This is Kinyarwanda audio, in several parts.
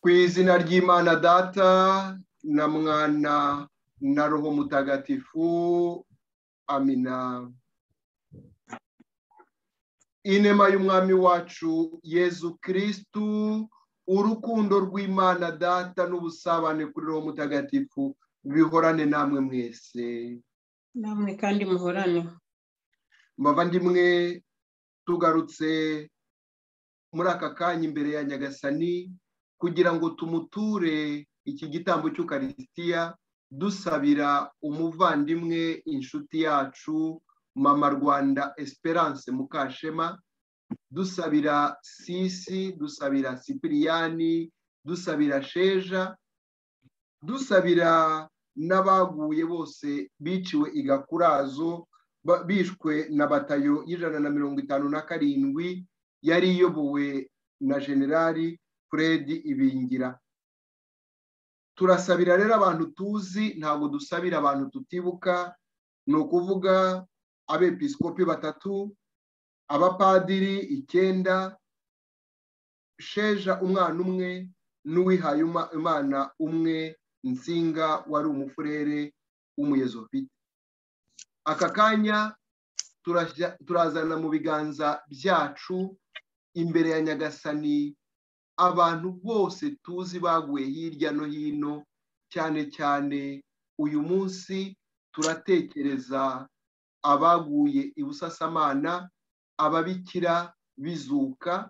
izina ry'imana data na mwana na roho mutagatifu amina inema y'umwami wacu yezu kirisitu urukundo rw'imana data n'ubusabane kuri roho mutagatifu bihorane namwe mwese namwe kandi muhorane mbavandimwe tugarutse muri aka kanya imbere ya nyagasani kugira ngo tumuture iki gitambo cy'ukarisitiya dusabira umuvandimwe inshuti yacu mama rwanda esperance mukashema dusabira sisi dusabira sipiriyani dusabira sheja dusabira n'abaguye bose biciwe igakurazo bishwe na batayo y'ijana na mirongo itanu na karindwi yari iyobowe na generali fred ibingira turasabira rero abantu tuzi ntabwo dusabira abantu tutibuka ni ukuvuga abepiskopi batatu abapadiri icyenda sheja umwana umwe n'uwihaye imana umwe nsinga wari umufurere w'umuyezofite aka kanya turazana mu biganza byacu imbere ya nyagasani abantu bose tuzi baguye hirya no hino cyane cyane uyu munsi turatekereza abaguye i busasamana ababikira bizuka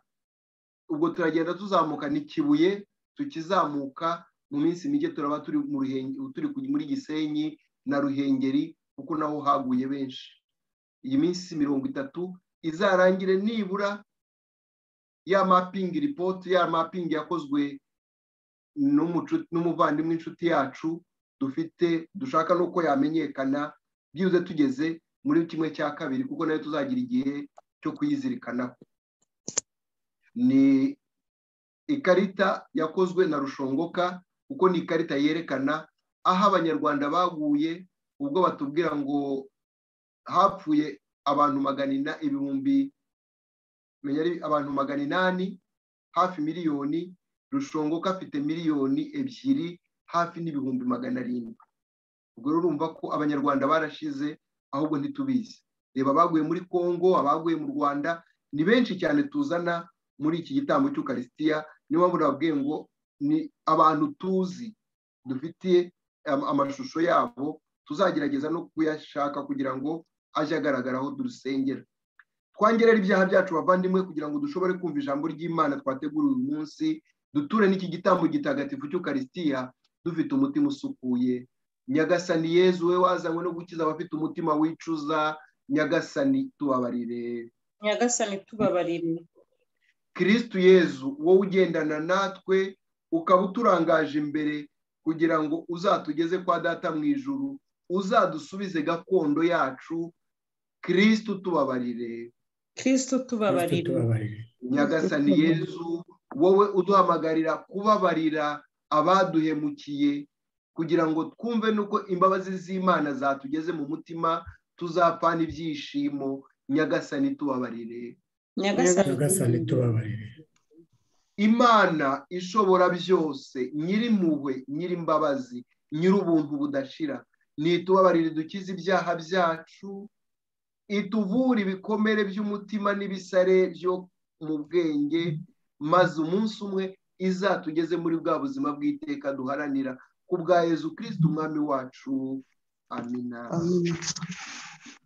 ubwo turagenda tuzamuka n'ikibuye tukizamuka mu minsi mike turaba turi muri gisenyi na ruhengeri kuko naho haguye benshi iyi minsi mirongo itatu izarangire nibura ya mapingi ripoti ya mapingi yakozwe n'umuvandimwe inshuti yacu dufite dushaka n'uko yamenyekana byibuze tugeze muri kimwe cya kabiri kuko nayo tuzagira igihe cyo kuyizirikanaho ni ikarita yakozwe na rushongoka kuko ni ikarita yerekana aho abanyarwanda baguye ubwo batubwira ngo hapfuye abantu magana ibihumbi abantu magana inani hafi miliyoni rushongoka afite miliyoni ebyiri hafi n'ibihumbi magana arindwi ubwo rero urumva ko abanyarwanda barashize ahubwo ntitubizi reba abaguye muri congo abaguye mu rwanda ni benshi cyane tuzana muri iki gitambo cy'ukarisitiya niyo mpamvu nababwiye ngo ni abantu tuzi dufitiye amashusho yabo tuzagerageza no kuyashaka kugira ngo ajye agaragara aho dusengera twangerera ibyaha byacu bavandimwe kugira ngo dushobore kumva ijambo ry'imana twateguriwe uyu munsi duture n'iki gitambo gitagatifu cy'ukarisitiya dufite umutima usukuye nyagasani yezu we wazanywe no gukiza abafite umutima wicuza nyagasani tubabarire nyagasani tubabarire kirisitu yezu wowe ugendana natwe ukaba uturangaje imbere kugira ngo uzatugeze kwa data mu ijuru uzadusubize gakondo yacu kirisitu tubabarire kirisitu tubabarire nyagasani yezu wowe uduhamagarira kubabarira abaduhemukiye kugira ngo twumve nuko imbabazi z'imana zatugeze mu mutima tuzapfana ibyishimo nyagasani tubabarire nyagasani tubabarire imana ishobora byose nyirimpuhwe nyirimbabazi nyir'ubuntu budashira nitubabarire dukize ibyaha byacu ituvura ibikomere by'umutima n'ibisare byo mu bwenge maze umunsi umwe izatugeze muri bwa buzima bw'iteka duharanira ku bwa yezu kirisiti umwami wacu amina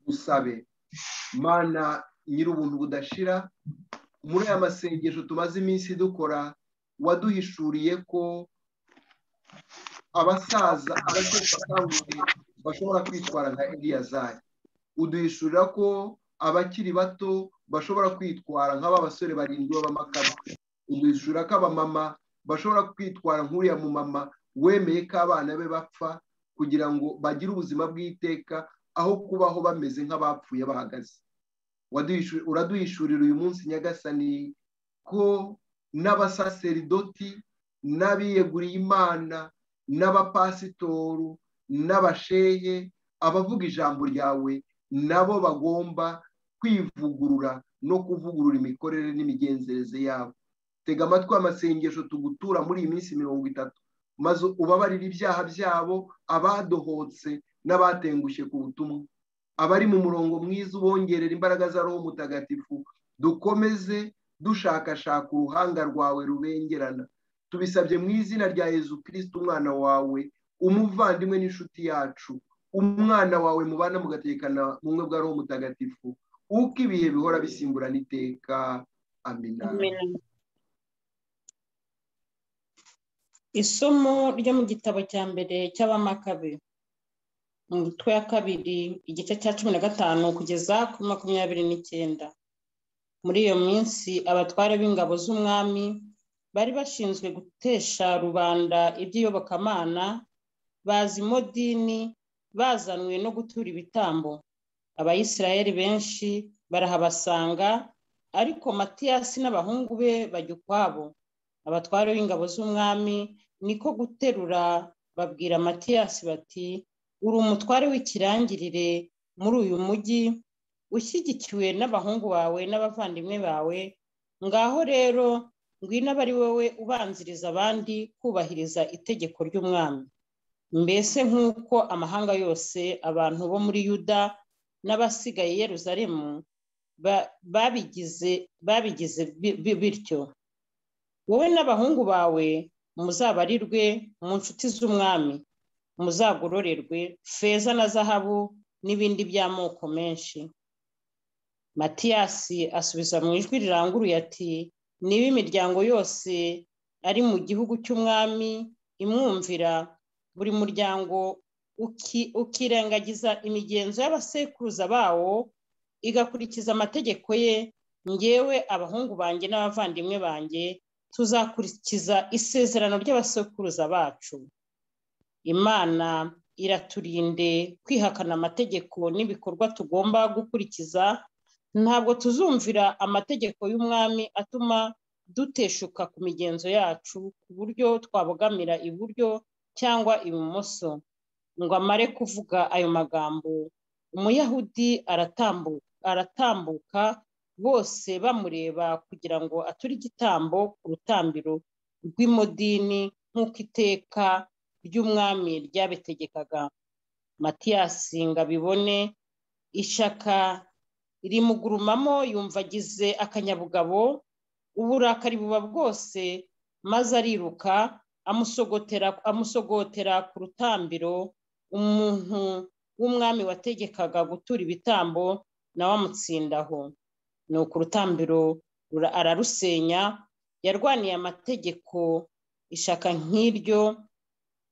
dusabe mana nyir'ubuntu budashira muri aya masengesho tumaze iminsi dukora waduhishuriye ko abasaza abasaza bashobora kwitwara nka eliyazari uduhishurira ko abakiri bato bashobora kwitwara nk'aba basore barindwi b'abamakara uduhishurira ko abamama bashobora kwitwara nk'uriya mu mama wemeye ko abana be bapfa kugira ngo bagire ubuzima bw'iteka aho kubaho bameze nk'abapfuye bahagaze uraduhishurira uyu munsi nyagasani ko n'abasaseridoti n'abiyeguriye imana n'abapasitoru n'abashehe abavuga ijambo ryawe nabo bagomba kwivugurura no kuvugurura imikorere n'imigenzereze yabo tega amatwi amasengesho tugutura muri iyi minsi mirongo itatu maze ubabarire ibyaha byabo abadohotse n'abatengushye ku butumwa abari mu murongo mwiza ubongerera imbaraga za roho mutagatifu dukomeze dushakashaka uruhanga rwawe rubengerana tubisabye mu izina rya yezu kirisiti umwana wawe umuvandimwe n'inshuti yacu umwana wawe mubana mugatekana bumwe bwa roho mutagatifu uko ibihe bihora bisimburana iteka amina isomo ryo mu gitabo cya mbere cy'abamakabe mu mitwe ya kabiri igice cya cumi na gatanu kugeza kuri makumyabiri n'icyenda muri iyo minsi abatware b'ingabo z'umwami bari bashinzwe gutesha rubanda iby'iyobokamana bazi modini bazanwe no gutura ibitambo abayisirayeli benshi barahabasanga ariko matiyasi n'abahungu be bajya ukwabo abatware b'ingabo z'umwami niko guterura babwira matiyasi bati uri umutware w'ikirangirire muri uyu mujyi ushyigikiwe n'abahungu bawe n'abavandimwe bawe ngaho rero ngwino aba ari wowe ubanziriza abandi kubahiriza itegeko ry'umwami mbese nk'uko amahanga yose abantu bo muri yuda n'abasigaye Yeruzalemu babigize babigize bityo wowe n'abahungu bawe muzabarirwe mu nshuti z'umwami muzagororerwe feza na zahabu n'ibindi by'amoko menshi matiyasi asubiza mu ijwi riranguruye ati niba imiryango yose ari mu gihugu cy'umwami imwumvira buri muryango ukirengagiza imigenzo y'abasekuruza bawo igakurikiza amategeko ye ngewe abahungu banjye n'abavandimwe banjye tuzakurikiza isezerano ry'abasekuruza bacu imana iraturinde kwihakana amategeko n'ibikorwa tugomba gukurikiza ntabwo tuzumvira amategeko y'umwami atuma duteshuka ku migenzo yacu ku buryo twabogamira iburyo cyangwa ibumoso ngo amare kuvuga ayo magambo umuyahudi aratambuka bose bamureba kugira ngo ature igitambo ku rutambiro rw'imodini nk'uko iteka ry'umwami ryabitegekaga matiyasi ngo abibone ishaka rimugurumamo yumva agize akanyabugabo uburakari buba bwose maze ariruka amusogotera amusogotera ku rutambiro umuntu w'umwami wategekaga gutura ibitambo nawe amutsindaho ni uku urutambiro ararusenya yarwaniye amategeko ishaka nk'iryo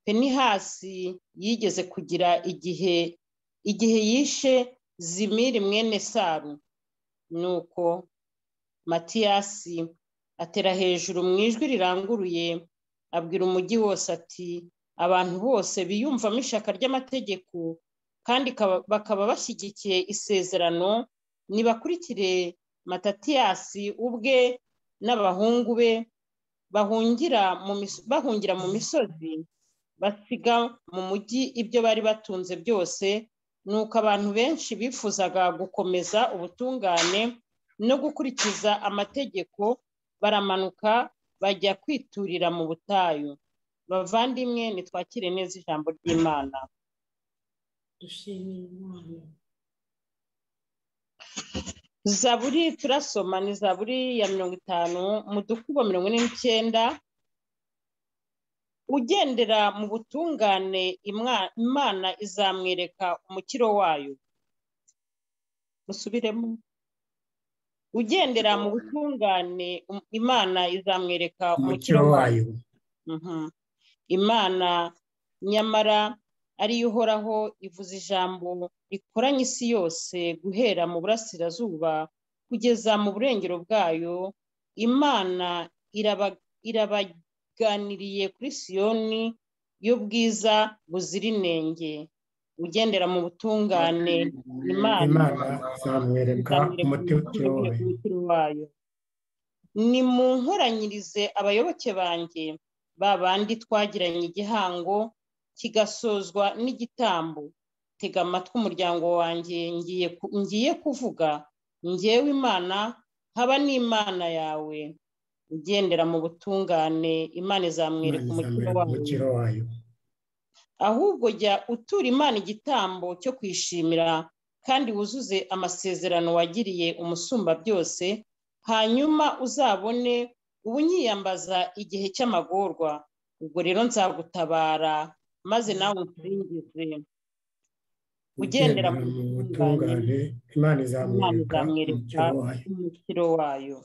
penihasi yigeze kugira igihe igihe yishe zimiri mwene saru nuko matiyasi atera hejuru mu ijwi riranguruye abwira umujyi wose ati abantu bose biyumvamo ishaka ry'amategeko kandi bakaba bashyigikiye isezerano nibakurikire matatiyasi ubwe n'abahungu be bahungira mu misozi basiga mu mujyi ibyo bari batunze byose nuko abantu benshi bifuzaga gukomeza ubutungane no gukurikiza amategeko baramanuka bajya kwiturira mu butayu bavandimwe ntitwakire neza ijambo ry'imana zaburi turasoma ni zaburi ya mirongo itanu mudukubo mirongo ine n'icyenda ugendera mu butungane imana izamwereka umukiro wayo musubiremo ugendera mu butungane imana izamwereka umukiro wayo imana nyamara ariyo uhoraho ivuze ijambo rikoranye isi yose guhera mu burasirazuba kugeza mu burengero bwayo imana iraba iganiriye kuri siyoni y'ubwiza buzira inenge ugendera mu butungane imana zamwereka umutiro wayo ni mu nkoranyirize abayoboke banjye ba bandi twagiranye igihango kigasozwa n'igitambo tega amatwi umuryango wanjye ngiye kuvuga ngewe imana haba n'imana yawe ugendera mu butungane imana izamwereka umutima izamwereka wayo umukiro wayo ahubwo jya utura imana igitambo cyo kwishimira kandi wuzuze amasezerano wagiriye umusumba byose hanyuma uzabone ubunyiyambaza igihe cy'amagorwa ubwo rero nzagutabara maze nawe unsuringize ugendera mu mu butungane butungane imana imana izamwereka izamwereka umukiro wayo umukiro wayo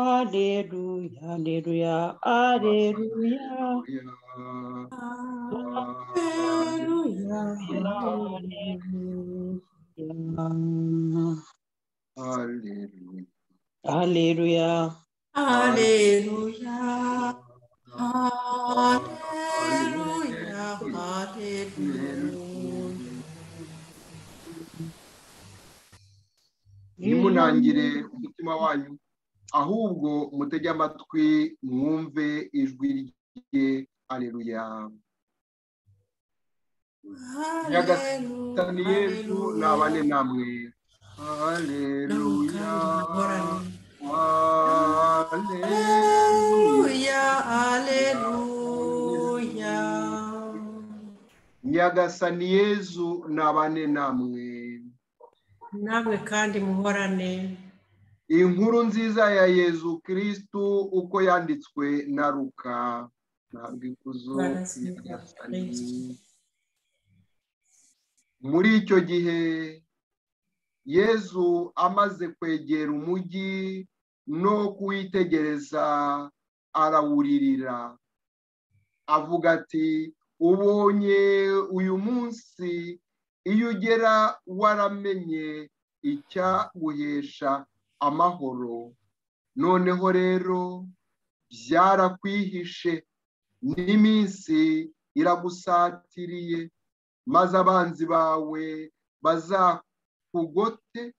Aleluya, aleluya, aleluya. Hallelujah. Aleluya. Alleluia, Alleluia, Alleluia. ntimunangire umutima wanyu ahubwo mutege amatwi mwumve ijwi rye aleluya tani yesu nabane namwe aleluya aleluya Alleluia, Alleluia. nyagasani yezu nabane namwe namwe kandi muhorane inkuru nziza ya yezu kirisitu uko yanditswe na ruka ntabwo ikuzo nyagasani muri icyo gihe yezu amaze kwegera umujyi no kuwitegereza arawuririra avuga ati ubonye uyu munsi iyo ugera waramenye icyaguhesha amahoro noneho rero byarakwihishe n'iminsi iragusatiriye maze abanzi bawe bazakugote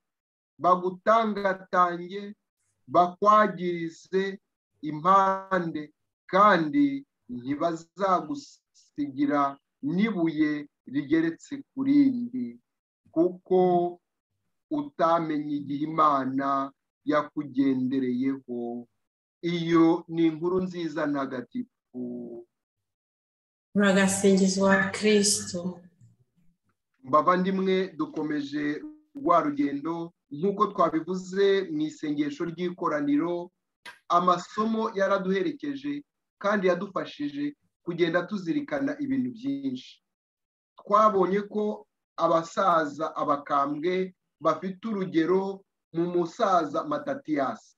bagutangatange bakwagirize impande kandi ntibazagusigira n'ibuye rigeretse ku rindi kuko utamenye igihe imana yakugendereyeho iyo ni inkuru nziza ntagatifu muragasingizwa kristo mbava ndimwe dukomeje rwa rugendo nk'uko twabivuze mu isengesho ry'ikoraniro amasomo yaraduherekeje kandi yadufashije kugenda tuzirikana ibintu byinshi twabonye ko abasaza abakambwe bafite urugero mu musaza matatiyasi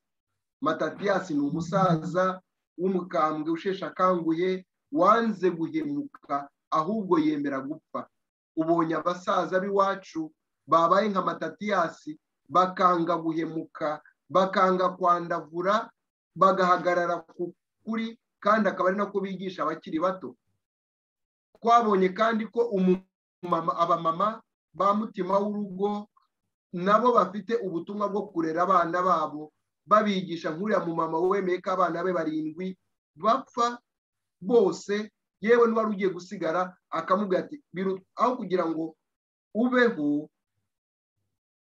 matatiyasi ni umusaza w'umukambwe usheshe akanguhe wanze guhemuka ahubwo yemera gupfa ubonye abasaza b'iwacu babaye nka matatiyasi bakanga guhemuka bakanga kwandavura bagahagarara ku kuri kandi akaba ari nako bigisha abakiri bato twabonye kandi ko umumama abamama ba mutima w'urugo nabo bafite ubutumwa bwo kurera abana babo babigisha nk'uriya mumama wemeye ko abana be barindwi bapfa bose yewe n'uwari ugiye gusigara akamubwira ati "Biru- aho kugira ngo ubeho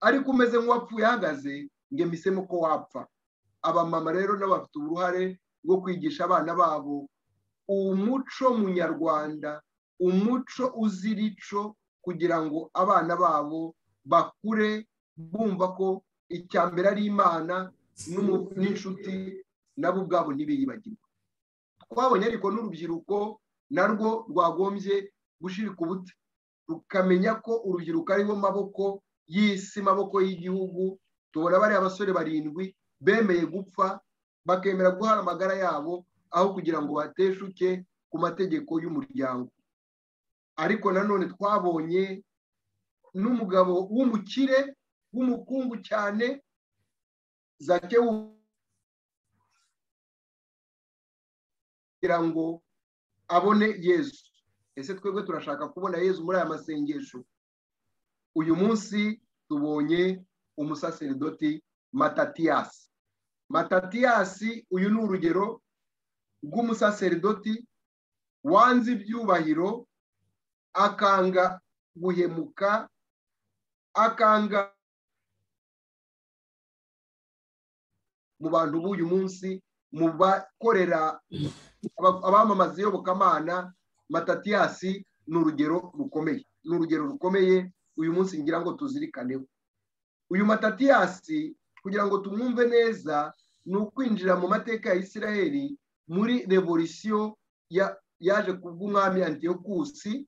ariko umeze nk'uwapfuye ahagaze ngo emisemo ko wapfa abamama rero nabo bafite uruhare rwo kwigisha abana babo umuco munyarwanda umuco uzira ico kugira ngo abana babo bakure bumva ko icya mbere ari imana n'umu- n'inshuti nabo ubwabo ntibiyibagirwe twabonye ariko n'urubyiruko narwo rwagombye gushirika ubute rukamenya ko urubyiruko ariho maboko y'isi maboko y'igihugu tubona bariya basore barindwi bemeye gupfa bakemera guhara amagara yabo aho kugira ngo bateshuke ku mategeko y'umuryango ariko nanone twabonye n'umugabo w'umukire w'umukungu cyane zakewu kugira ngo abone yezu ese twebwe turashaka kubona yezu muri aya masengesho uyu munsi tubonye umusaseridoti matatiyasi matatiyasi uyu ni urugero rw'umusaseridoti wanze ibyubahiro akanga guhemuka akanga mu bantu b'uyu munsi mu bakorera aba- abamamaza iyobokamana matatiyasi ni urugero rukomeye ni urugero rukomeye uyu munsi ngira ngo tuzirikaneho uyu matatiyasi kugira ngo tumwumve neza ni ukwinjira mu mateka ya isiraheli muri revolisiyo ya- yaje ku bw'umwami antiyokusi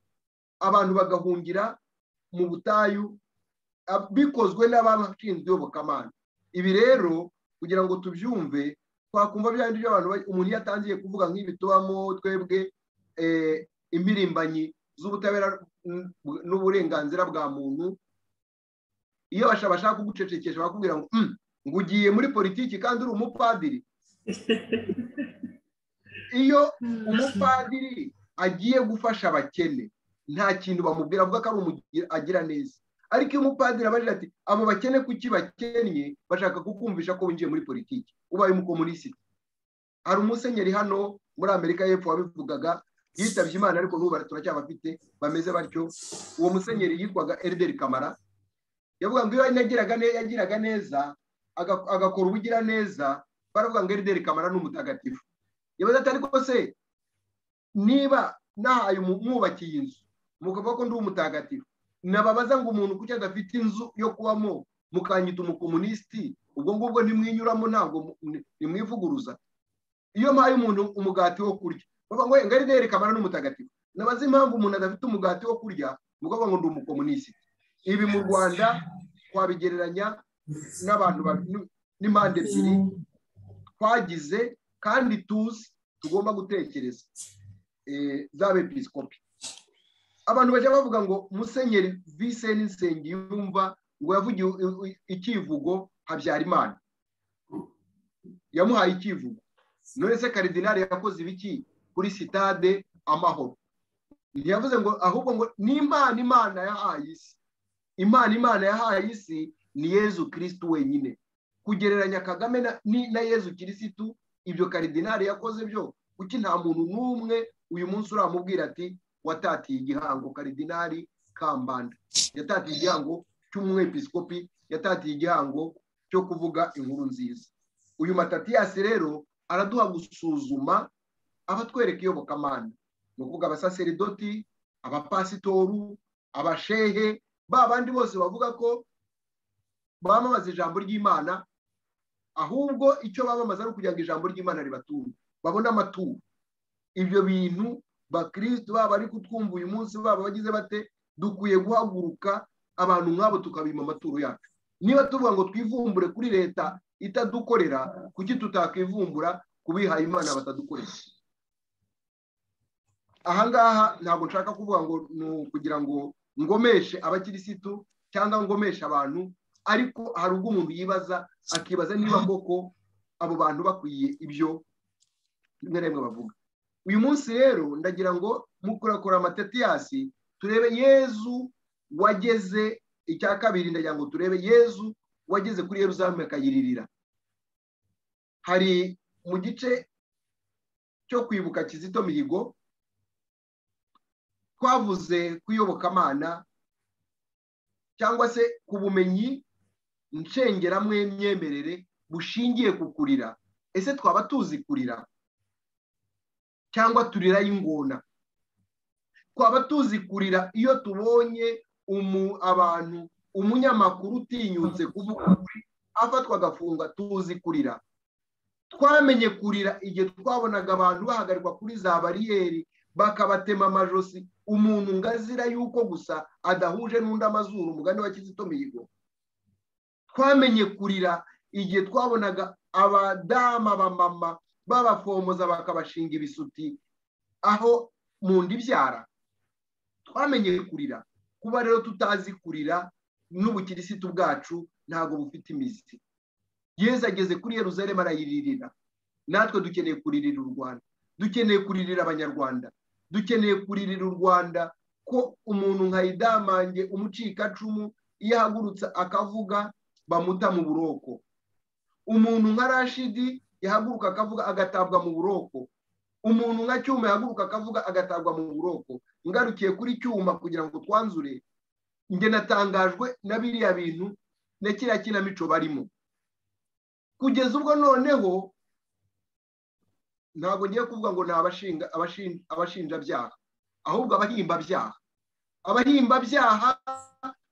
abantu bagahungira mu butayu ab- bikozwe n'abashinzwe iyobokamana ibi rero kugira ngo tubyumve twakumva bya bindi by'abantu ba- umuntu iyo atangiye kuvuga nk'ibi tubamo twebwe eh, impirimbanyi z'ubutabera n- n'uburenganzira bwa muntu iyo basha- bashaka kugucecekesha bakubwira ngo "Mm, ngo ugiye muri politiki kandi uri umupadiri iyo umupadiri agiye gufasha abakene nta kintu bamubwira avuga ko ari umugira agira neza ariko iyo umupadiri abajije ati abo bakene kuki bakennye bashaka kukumvisha ko winjiye muri politiki ubaye umukomunisiti hari umusenyeri hano muri amerika y'epfo wabivugaga yitabye imana ariko n'ubu bara- turacyabafite bameze batyo uwo musenyeri yitwaga erideri kamara yavuga ngo iyo yagiraga ne- yagiraga neza aga- agakora ubugiraneza baravuga ngo erideri kamara ni umutagatifu yabaza ati ariko se niba nahaye umu- mwubakiye inzu mukavuga ko ndi umutagatifu nababaza ngo umuntu kuki adafite inzu yo kubamo mukanyita umukomunisiti ubwo ngubwo ntimwinyuramo ntabwo mu- ni- ntimwivuguruza iyo mpaye umuntu umugati wo kurya bavuga ngo ngari dere kamara n'umutagatifu nabaza impamvu umuntu adafite umugati wo kurya mukavuga ngo ndi umukomunisiti ibi mu rwanda twabigereranya n'abantu ba- n- n'impande ebyiri twagize kandi tuzi tugomba gutekereza eh, z'abepiskopi abantu bajya bavuga ngo musenyeri viseni nsengiyumva ngo yavugiye i- i- ikivugo habyarimana yamuhaye ikivugo none se karidinali yakoze ibiki kuri sitade amahoro ntiyavuze ngo ahubwo ngo ni imana imana yahaye isi imana imana yahaye isi ni yezu kirisitu wenyine kugereranya kagame na, ni, na yezu kirisitu ibyo karidinali yakoze byo kuki nta muntu n'umwe uyu munsi uramubwira ati watatiye igihango karidinali kambanda yatatiye igihango cy'umwepiskopi yatatiye igihango cyo kuvuga inkuru nziza uyu matatiyasi rero araduha gusuzuma abatwereka iyobokamana ni ukuvuga abasaseridoti abapasitoru abashehe ba bandi bose bavuga ko bamamaza ijambo ry'imana ahubwo icyo bamamaza ari ukugira ngo ijambo ry'imana ribatunge babone amaturo ibyo bintu bakristo baba bari kutwumva uyu munsi baba bagize bate dukwiye guhaguruka abantu nk'abo tukabima amaturo yacu niba tuvuga ngo twivumbure kuri leta itadukorera kuki tutakwivumbura ku bihaye imana batadukorera ahangaha ntabwo nshaka kuvuga ngo ni ukugira ngo ngomeshe abakirisitu cyangwa ngomeshe abantu ariko hari ubwo umuntu yibaza akibaza niba koko abo bantu bakwiye ibyo rimwe na rimwe bavuga uyu munsi rero ndagira ngo mukurakora amatetiyasi turebe yezu wageze icya kabiri ndagira ngo turebe yezu wageze kuri yerusalemu akayiririra hari mu gice cyo kwibuka kizito mihigo twavuze ku iyobokamana cyangwa se ku bumenyi ncengeramwe myemerere bushingiye ku kurira ese twaba tuzi kurira cyangwa turira y'ingona twaba tuzi kurira iyo tubonye umu abantu umunyamakuru utinyutse kuvuga ukuri afatwa agafunga tuzi kurira twamenye kurira igihe twabonaga abantu bahagarikwa kuri za bariyeri bakabatema amajosi umuntu ngo azira yuko gusa adahuje n'undi amazuru umugani wa kizito mihigo twamenye kurira igihe twabonaga abadamu abamama babafomoza bakabashinga ibisuti aho mu nda ibyara twamenye kurira kuba rero tutazi kurira n'ubukirisitu bwacu ntabwo bufite imizi yezu ageze kuri yeruzalemu arayiririra natwe dukeneye kuririra u rwanda dukeneye kuririra abanyarwanda dukeneye kuririra u rwanda ko umuntu nka idamange umucikacumu iyo ahagurutse akavuga bamuta mu buroko umuntu nka rashidi yahaguruka akavuga agatabwa mu buroko umuntu nka cyuma yahaguruka akavuga agatabwa mu buroko ngarukiye kuri cyuma kugira ngo twanzure njye natangajwe na biriya bintu na kiriya kinamico barimo kugeza ubwo noneho ntabwo ngiye kuvuga ngo ni abashinga abashin- abashinjabyaha ahubwo abahimbabyaha abahimbabyaha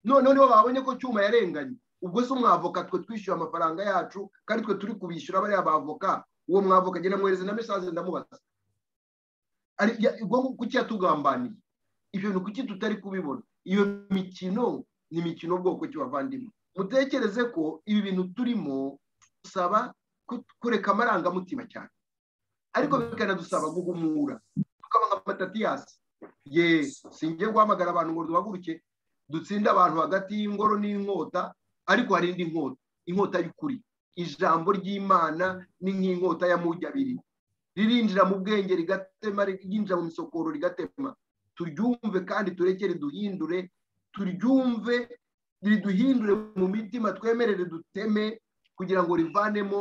noneho nibo babonye ko cyuma yarenganye ubwo se umwavoka twe twishyura amafaranga yacu kandi twe turi kubishyura bariya bavoka uwo mwavoka agenda amwohereza na mesaje ndamubaza Ari- ya- ubwo kuki yatugambaniye ibyo bintu kuki tutari kubibona iyo mikino ni imikino bwoko ki bavandimwe mutekereze ko ibi bintu turimo dusaba ku- kureka amarangamutima cyane ariko bikanadusaba guhumura tukaba nka matatiyasi ye singiye guhamagara abantu ngo duhaguruke dutsinde abantu hagati y'ingoro n'inkota ariko hari indi nkota inkota y'ukuri ijambo ry'imana ni nk'inkota ya mujyi abiri ririnjira mu bwenge rigatema ryinjira mu misokoro rigatema turyumve kandi turekere duhindure turyumve riduhindure mu mitima twemerere duteme kugira ngo rivanemo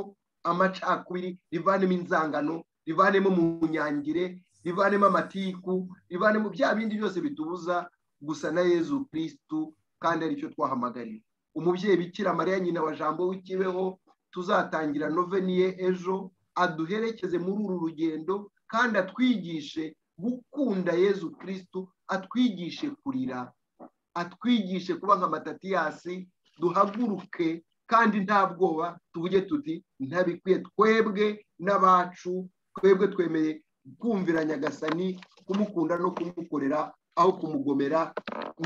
amacakubiri rivanemo inzangano rivanemo mu nyangire rivanemo amatiku rivanemo bya bindi byose bitubuza gusa na yezu kirisitu kandi aricyo twahamagariwe umubyeyi bikira mariya nyina wa jambo w'ikibeho tuzatangira noveni ye ejo aduherekeze muri uru rugendo kandi atwigishe gukunda yezu kirisitu atwigishe kurira atwigishe kuba nka matatiyasi duhaguruke kandi nta bwoba tuvuge tuti ntabikwiye twebwe n'abacu twebwe twemeye kumvira nyagasani kumukunda no kumukorera aho kumugomera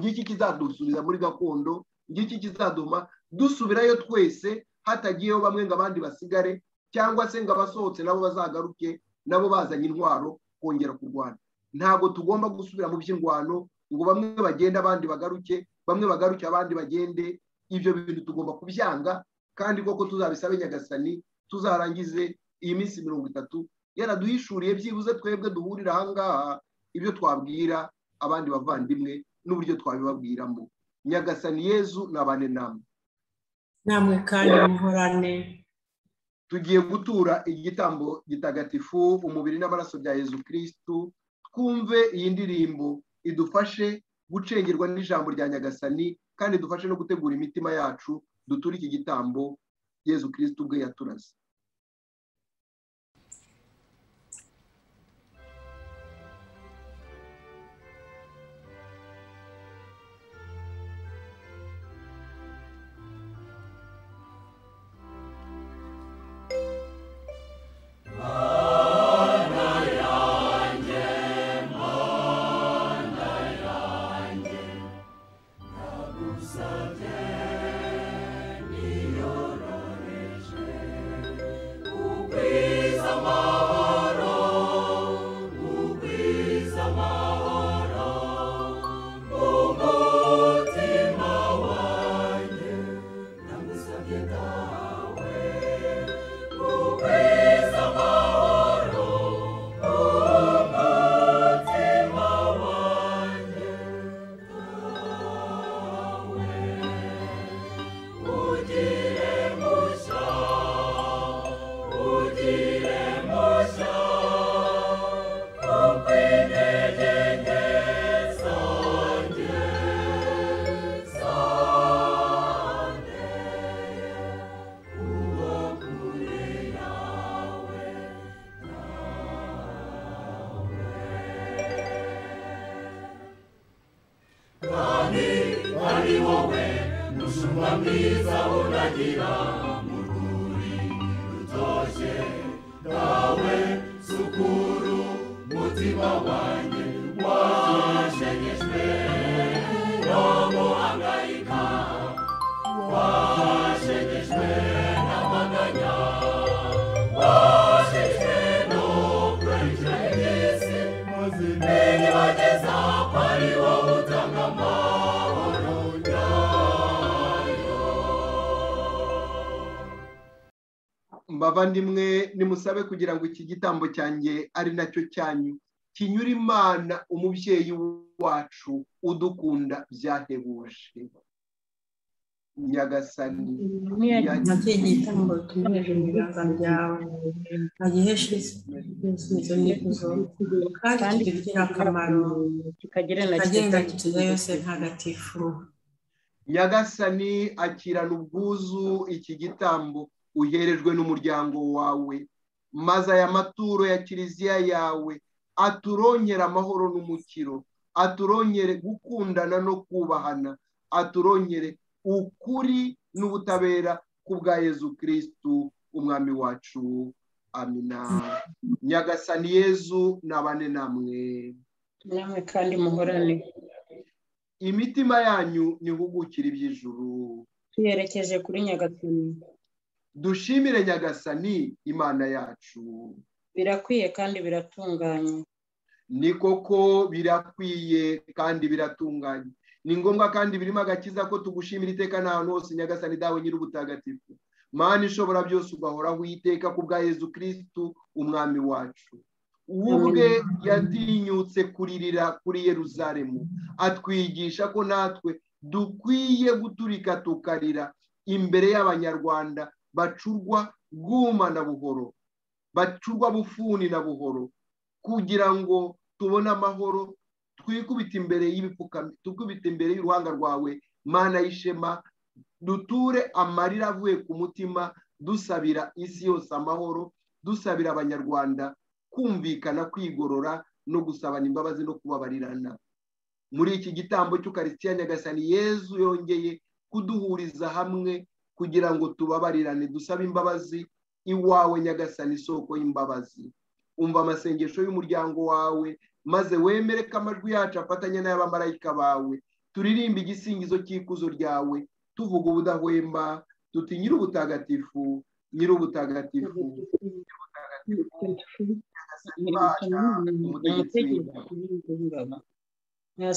ngiki kizadusubiza muri gakondo ngiki kizaduha dusubirayo twese hatagiyeho bamwe ngo abandi basigare cyangwa se ngo abasohotse nabo bazagaruke nabo bazanye intwaro kongera kurwana ntabwo tugomba gusubira mu by'indwano ngo bamwe bagende abandi bagaruke bamwe bagaruke abandi bagende ibyo bintu tugomba kubyanga kandi koko tuzabisabe nyagasani tuzarangize iyi minsi mirongo itatu yaraduhishuriye byibuze twebwe duhurira ahangaha ibyo twabwira abandi bavandimwe n'uburyo twabibabwiramo nyagasani yezu nabane namwe namwe kandi muhorane tugiye gutura igitambo gitagatifu umubiri n'amaraso bya yezu kirisitu twumve iyi ndirimbo idufashe gucengerwa n'ijambo rya nyagasani kandi dufashe no gutegura imitima yacu duture iki gitambo yezu kirisitu ubwe yaturaze mbavandimwe nimusabe kugira ngo iki gitambo cyanjye ari nacyo cyanyu kinyura imana umubyeyi wacu udukunda byahebuje nyagasani na cyo gitambo tumereje mu biganza byawe bagiheshe ibisubizo n'ibibazo kandi kibigire akamaro kikagira na kagenda kituza yose ntagatifu nyagasani akirana ubwuzu iki gitambo uherejwe n'umuryango wawe maze aya maturo ya kiliziya yawe aturongere amahoro n'umukiro aturongere gukundana no kubahana aturongere ukuri n'ubutabera kubwa yezu kirisitu umwami wacu amina nyagasani yezu nabane namwe namwe kandi muhorane imitima yanyu ntihugukire iby'ijuru tuyerekeje kuri nyagasani dushimire nyagasani imana yacu birakwiye kandi biratunganye ni koko birakwiye kandi biratunganye ni ngombwa kandi birimo agakiza ko tugushimira iteka n'ahantu hose nyagasani dawe nyir'ubutagatifu mani ishobora byose ugahoraho iteka ku bwa yezu kirisitu umwami wacu ubwe yatinyutse kuririra kuri Yeruzalemu atwigisha ko natwe dukwiye guturika tukarira imbere y'abanyarwanda bacurwa bwuma na buhoro bacurwa bufuni na buhoro kugira ngo tubone amahoro twikubita imbere y'ibipfukamye twikubita imbere y'uruhanga rwawe mana y'ishema duture amarira avuye ku mutima dusabira isi yose amahoro dusabira abanyarwanda kumvikana kwigorora no gusabana imbabazi no kubabarirana muri iki gitambo cy'ukarisitiya nyagasani yezu yongeye kuduhuriza hamwe kugira ngo tubabarirane dusabe imbabazi iwawe nyagasani isoko y'imbabazi umva amasengesho y'umuryango wawe maze wemere ko amajwi yacu afatanya n'ay'abamarayika bawe turirimbe igisingizo cy'ikuzo ryawe tuvuga ubudahwemba duti nyir'ubutagatifu nyir'ubutagatifu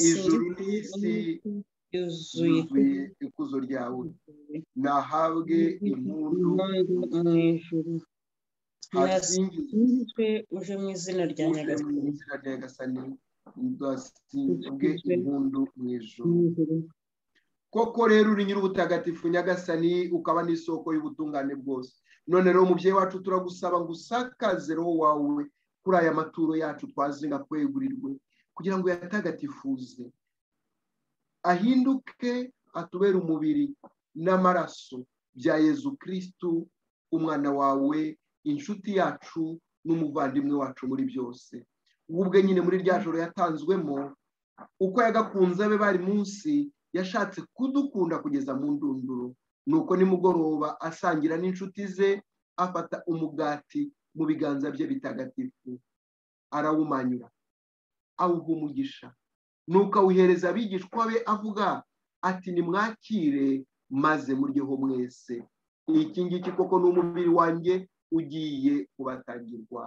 ijuru n'isi yuzuye ikuzo ryawe nahabwe impundu mu ijuru nasingizwe uje mu izina rya nyagasani nasingizwe impundu mu ijuru koko rero uri nyir'ubutagatifu nyagasani ukaba n'isoko y'ubutungane bwose none rero umubyeyi wacu turagusaba ngo usakaze roho wawe kuri aya maturo yacu twazinga kwegurirwe kugira ngo yatagatifuze ahinduke atubere umubiri n'amaraso bya yezu kirisitu umwana wawe inshuti yacu n'umuvandimwe wacu muri byose ubwe nyine muri rya joro yatanzwemo uko yagakunze abe bari munsi yashatse kudukunda kugeza mu ndunduro nuko nimugoroba asangira n'inshuti ze afata umugati mu biganza bye bitagatifu arawumanyura awuha umugisha nuko awuhereza abigishwa be avuga ati nimwakire maze muryeho mwese iki ngiki koko ni umubiri wanjye ugiye kubatangirwa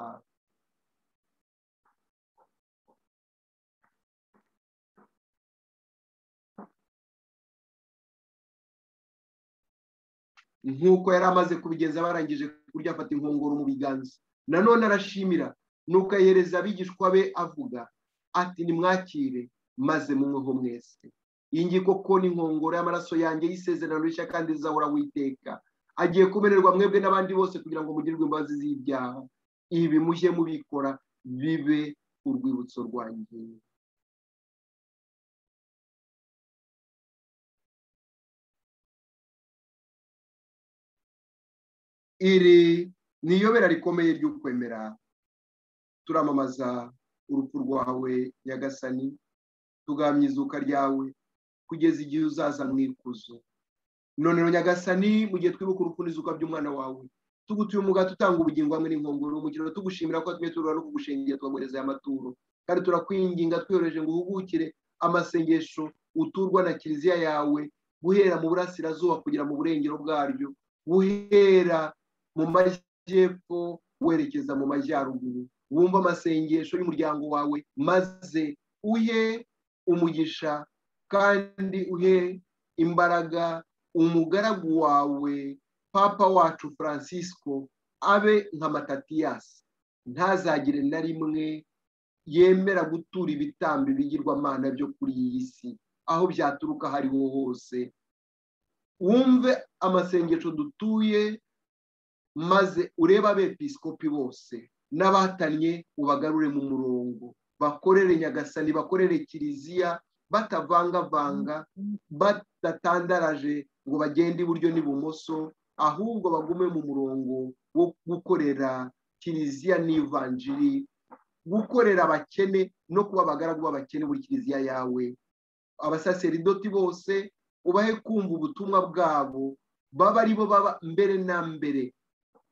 nk'uko yari amaze kubigenza barangije kurya afata inkongoro mu biganza nanone arashimira nuko ahereza abigishwa be avuga ati nimwakire maze munyweho mwese iyi ngiyi koko ni inkongoro y'amaraso yanjye y'isezerano rishya kandi rizahora witeka agiye kumererwa mwebwe n'abandi bose kugira ngo mugirirwe imbabazi z'ibyaha ibi mujye mubikora bibe urwibutso rwanjye iri ni iyobera rikomeye ry'ukwemera turamamaza urupfu rwawe nyagasani tugamya izuka ryawe kugeza igihe uzaza mu ikuzo none nyagasani mu gihe twibuka urupfu n'izuka by'umwana wawe tugutuye umugati utanga ubugingo hamwe n'inkongoro umukino tugushimira ko tumwe turura no kugushingira tukaguhereza aya maturo kandi turakwinginga twiyoroheje ngo uhugukire amasengesho uturwa na kiliziya yawe guhera mu burasirazuba kugera mu burengero bwaryo guhera mu majyepfo werekeza mu majyaruguru wumva amasengesho y'umuryango wawe maze uhe umugisha kandi uhe imbaraga umugaragu wawe papa wacu francisco abe nka matatiyasi ntazagire na rimwe yemera gutura ibitambo bigirwamana byo kuri iyi si aho byaturuka aho ariho hose wumve amasengesho dutuye maze urebe abepisikopi bose n'abatanye ubagarure mu murongo bakorere nyagasani bakorere kiliziya batavangavanga badatandaraje ngo bagende iburyo n'ibumoso ahubwo bagume mu murongo wo gukorera kiliziya n'ivanjiri gukorera abakene no kuba abagaragu b'abakene muri kiliziya yawe abasaseridoti bose ubahe kumva ubutumwa bwabo baba ari bo baba mbere na mbere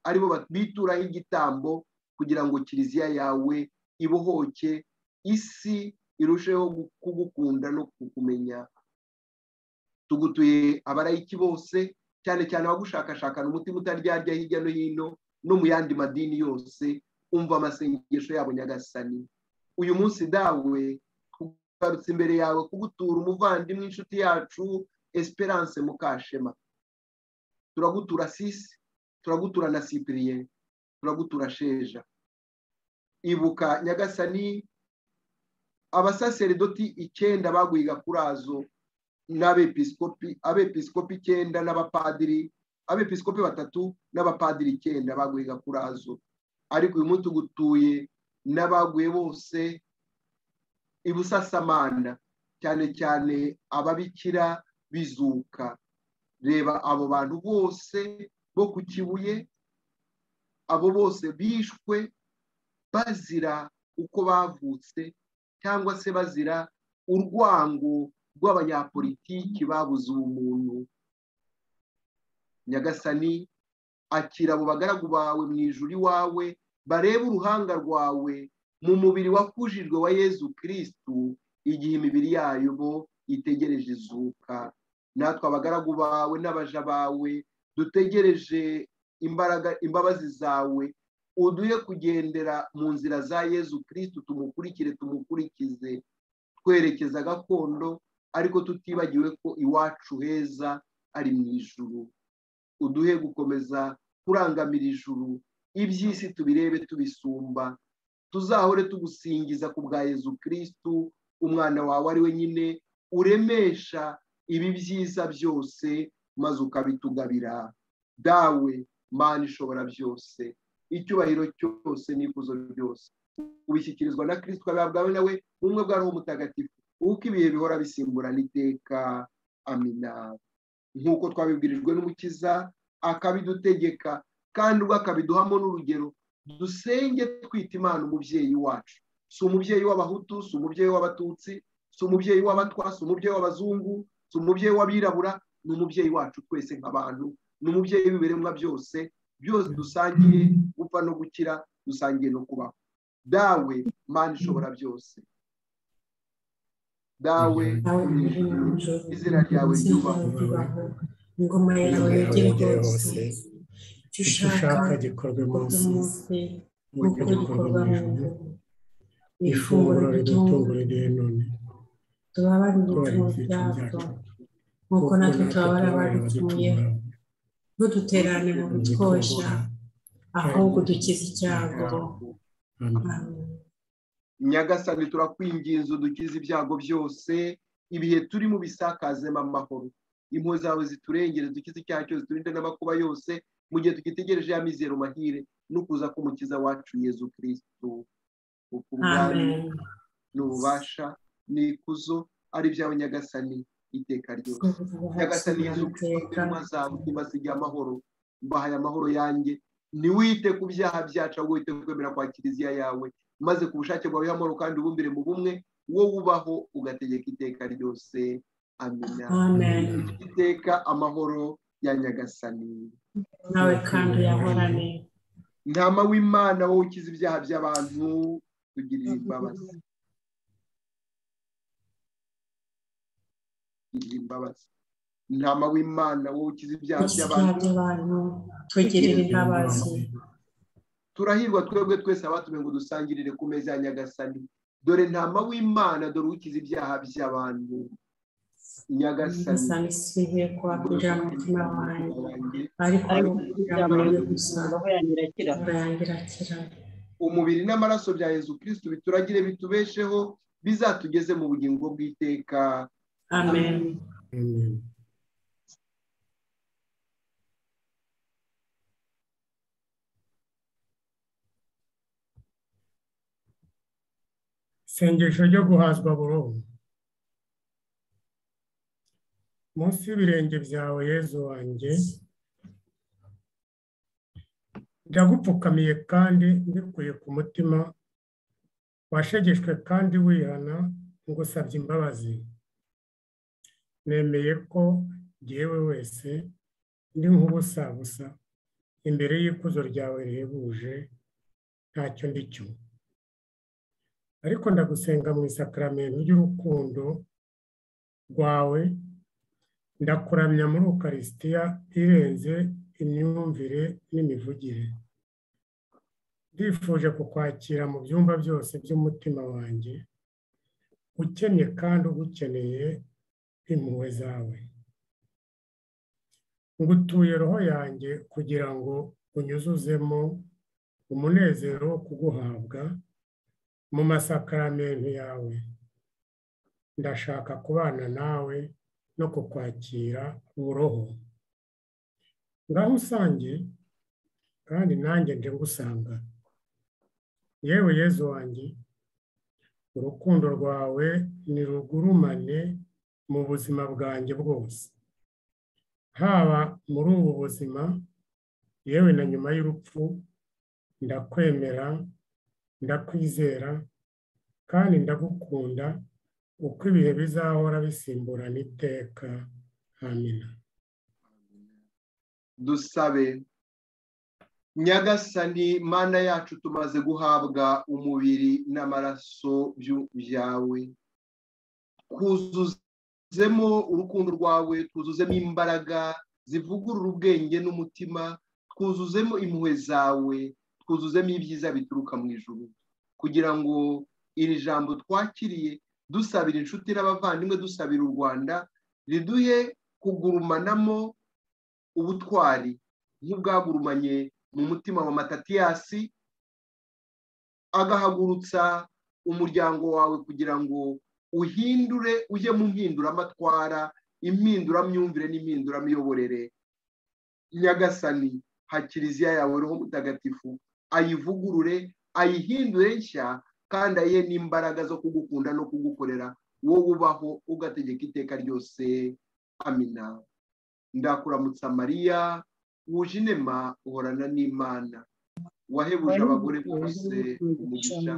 aribo bituraho igitambo kugira ngo kiliziya yawe ibohoke isi irusheho kugukunda no kukumenya tugutuye abarayiki bose cyane cyane abagushakashakana umutima utaryarya hirya no hino no mu yandi madini yose umva amasengesho yabo nyagasani uyu munsi dawe tugarutse imbere yawe kugutura umuvandimwe inshuti yacu esperance mukashema turagutura sisi turagutura na sipiriye turagutura sheja ibuka nyagasani abasaseridoti icyenda baguye gakurazo n'abepiskopi abepiskopi icyenda n'abapadiri abepiskopi batatu n'abapadiri icyenda baguye gakurazo ariko uyu munsi ugutuye n'abaguye bose ibusasamana cyane cyane ababikira bizuka reba abo bantu bose bo ku kibuye abo bose bishwe bazira uko bavutse cyangwa se bazira urwango rw'abanyapolitiki babuze ubumuntu nyagasani akira abo bagaragu bawe mu ijuri wawe barebe uruhanga rwawe mu mubiri wakujijwe wa yezu kirisitu igihe imibiri yayo bo itegereje izuka natwe abagaragu bawe n'abaja bawe dutegereje imbaraga imbabazi zawe uduhe kugendera mu nzira za yezu kirisitu tumukurikire tumukurikize twerekeza gakondo ariko tutibagiwe ko iwacu heza ari mu ijuru uduhe gukomeza kurangamira ijuru iby'isi tubirebe tubisumba tuzahore tugusingiza ku bwa yezu kirisitu umwana wawe ari we nyine uremesha ibi byiza byose maze ukabitugabira dawe mana ishobora byose icyubahiro cyose n'ikuzo byose ubishyikirizwa na kirisito ukabera bwawe nawe bumwe bwa roho mutagatifu uko ibihe bihora bisimburana iteka amina nk'uko twabibwirijwe n'umukiza akabidutegeka kandi ubwo akabiduhamo n'urugero dusenge twita imana umubyeyi wacu si umubyeyi w'abahutu si umubyeyi w'abatutsi si umubyeyi w'abatwa si umubyeyi w'abazungu si umubyeyi w'abirabura ni umubyeyi wacu twese nk'abantu ni umubyeyi w'ibiremwa byose byose dusangiye gupfa no gukira dusangiye no kubaho dawe mana ishobora byose dawe izina ryawe ryubahwe ingoma yawe yagere hose icyo ushaka gikorwe munsi uburyo gikorwa mu ijoro ifunguro ridutunguriye none tubabarire ibicumuro byacu nk'uko natwe tubabara abadutuye ntuduterane mu bitwoshya ahubwo dukize icyago nyagasani turakwinginze udukize ibyago byose ibihe turimo bisakazemo amahoro impuhwe zawe ziturengere dukize icyaha cyose turinde n'amakuba yose mu gihe tugitegereje ya mizero mahire no kuza k'umukiza wacu yezu kirisitu ubwami n'ububasha n'ikuzo ari ibyawe nyagasani iteka ryose nyagasani yezu kirisitu intumwa zawe ntibazige amahoro mbahaye amahoro yanjye ntiwite ku byaha byacu ahubwo wite kwemera kwa kiliziya yawe maze ku bushake bwawe amahoro kandi ubumbire mu bumwe wowe ubaho ugategeka iteka ryose amina iteka amahoro ya nyagasani nawe kandi uyahorane ntama w'imana wowe ukiza ibyaha by'abantu tugirire imbabazi imbabazi intama w'imana wowe ukiza ibyaha by'abantu tugirire imbabazi turahirwa twebwe twese abatumiwe ngo dusangirire ku meza ya nyagasani dore ntama w'imana dore ukiza ibyaha by'abantu nyagasani sibiye kuba kugira mu mutima wanjye ariko kugira umubiri n'amaraso bya yezu kirisitu bituragire bitubesheho bizatugeze mu bugingo bw'iteka amen isengesho ryo guhazwa burundu munsi y'ibirenge byawe yezu wanjye ndagupfukamiye kandi mbikuye ku mutima washegeshwe kandi wihana ngusabye imbabazi nemeye ko ngewe wese ndi nk'ubusabusa imbere y'ikuzo ryawe rihebuje ntacyo ndi cyo ariko ndagusenga mu isakaramentu ry'urukundo rwawe ndakuramya muri ukarisitiya irenze imyumvire n'imivugire ndifuje kukwakira mu byumba byose by'umutima wanjye ukennye kandi ugukeneye impuhwe zawe ngutuye roho yanjye kugira ngo unyuzuzemo umunezero wo kuguhabwa mu masakaramentu yawe ndashaka kubana nawe no kukwakira uburoho ngaho usange kandi nanjye nje ngusanga yewe yezu wanjye urukundo rwawe ni rugurumane mu buzima bwanjye bwose haba muri ubu buzima yewe na nyuma y'urupfu ndakwemera ndakwizera kandi ndagukunda uko ibihe bizahora bisimburana iteka amina dusabe nyagasani mana yacu tumaze guhabwa umubiri n'amaraso byawe twuzuzemo urukundo rwawe twuzuzemo imbaraga zivugurura ubwenge n'umutima twuzuzemo impuhwe zawe twuzuzemo ibyiza bituruka mu ijuru kugira ngo iri jambo twakiriye dusabira inshuti n'abavandimwe dusabira u rwanda riduhe kugurumanamo ubutwari nk'ubwagurumanye mu mutima wa matatiyasi agahagurutsa umuryango wawe kugira ngo uhindure ujye mu mpinduramatwara impinduramyumvire n'impinduramiyoborere nyagasani ha kiliziya yawe roho mutagatifu ayivugurure ayihindure nshya kandi ayihe n'imbaraga zo kugukunda no kugukorera wowe ubaho ugategeka iteka ryose amina ndakuramutsa mariya wuje inema uhorana n'imana wahebuje abagore bose umugisha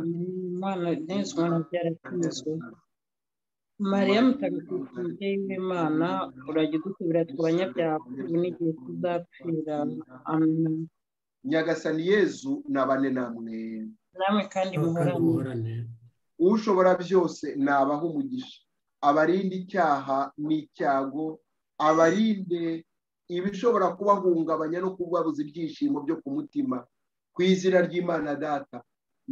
mariya mutagatifu umubyeyi w'imana urajya udusubira ku banyabyaha ubu n'igihe tuzapfira amina nyagasani yezu nabane namwe namwe kandi muhorane ushobora byose nabaho umugisha abarinde icyaha n'icyago abarinde ibishobora kubahungabanya no kubabuza ibyishimo byo ku mutima ku izina ry'imana data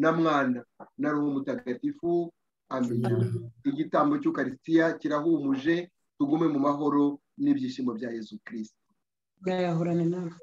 na mwana na ruhu mutagatifu amenya igitambo cy'ukarisitiya kirahumuje tugume mu mahoro n'ibyishimo bya yezu kirisita bwayahorane nawe